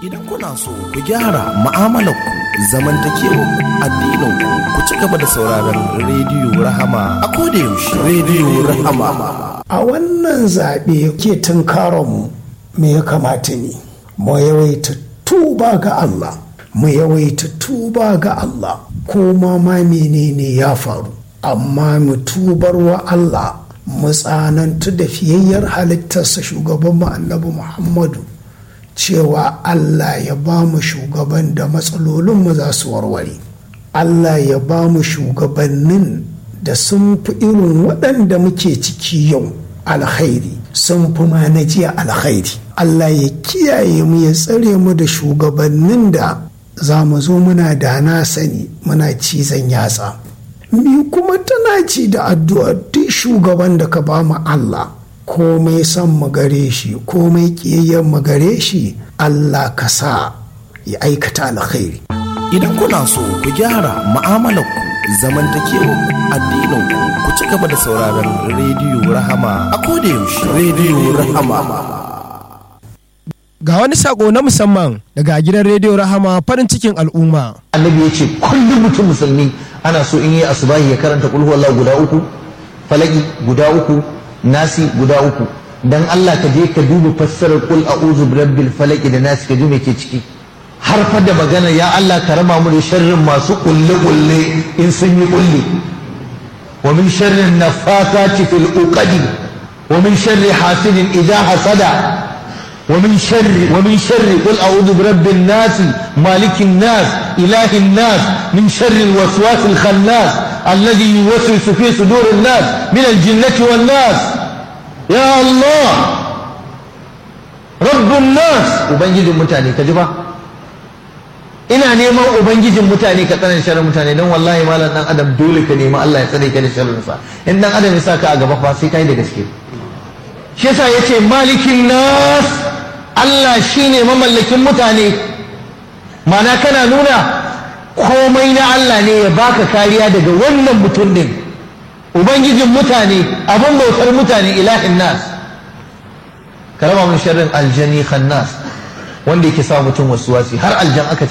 Idan kuna so ku gyara mu'amalarku zamantakewar addininku ku ci gaba da sauraron rediyo Rahama a yaushe rediyo Rahama. A wannan zaɓe ke tunkaronmu me ya kamata ne? Mu yawaita tuba ga Allah, mu yawaita tuba ga Allah, ko ma ma menene ya faru. Amma mu tubar wa Allah mu tsanantu da fiyayyar halittarsa shugaban mu annabi Muhammadu. cewa Allah ya ba mu shugaban da matsalolinmu za su warware. Allah ya ba mu shugabannin da sun fi irin waɗanda muke ciki yau alkhairi sun fi ma na jiya alkhairi. Allah ya kiyaye mu ya tsare mu da shugabannin da za mu zo muna da na sani muna cizon yatsa. Mi kuma tana ci da addu'a duk shugaban da ka ba mu Allah. komai son mu gare shi komai ƙiyayyen mu gare shi Allah ka sa ya aikata alkhairi Idan kuna so ku gyara mu'amalarku zamantakewar addininku ku ci gaba da sauraron rediyo Rahama a yaushe rediyo Rahama. Ga wani sako na musamman daga gidan rediyo Rahama farin cikin al'umma. annabi ya ce kullum mutum musulmi ana so in yi asubahi ya karanta kulhu Allah guda uku falaki guda uku nasi guda uku dan Allah ka je ka duba fassarar kul a'udhu birabbil falaki da nasi ka ji me ke ciki har fa da magana ya Allah ka raba mu da sharrin masu kulle kulle in sun yi kulle wa min sharrin nafakati fil uqadi wa min sharri hasidin idha hasada ومن شر ومن شر قل اعوذ برب الناس مالك الناس اله الناس من شر الوسواس الخناس الذي يوسوس في صدور الناس من الجنه والناس يا الله رب الناس ubangijin mutane ka ji ba ina neman ubangijin mutane ka tsare sharrin mutane don wallahi malam dan adam dole ka nemi Allah ya tsare ka da sharrin sa in dan adam ya saka a gaba fa sai kai da gaske shi yasa yace malikin nas Allah shine mamallakin mutane mana kana nuna komai na Allah ne ya baka kariya daga wannan mutum din ubangijin mutane abin bautar mutane ilahin nas ka raba mun sharrin aljani khannas wanda yake sa mutum wasu wasi har aljan aka ce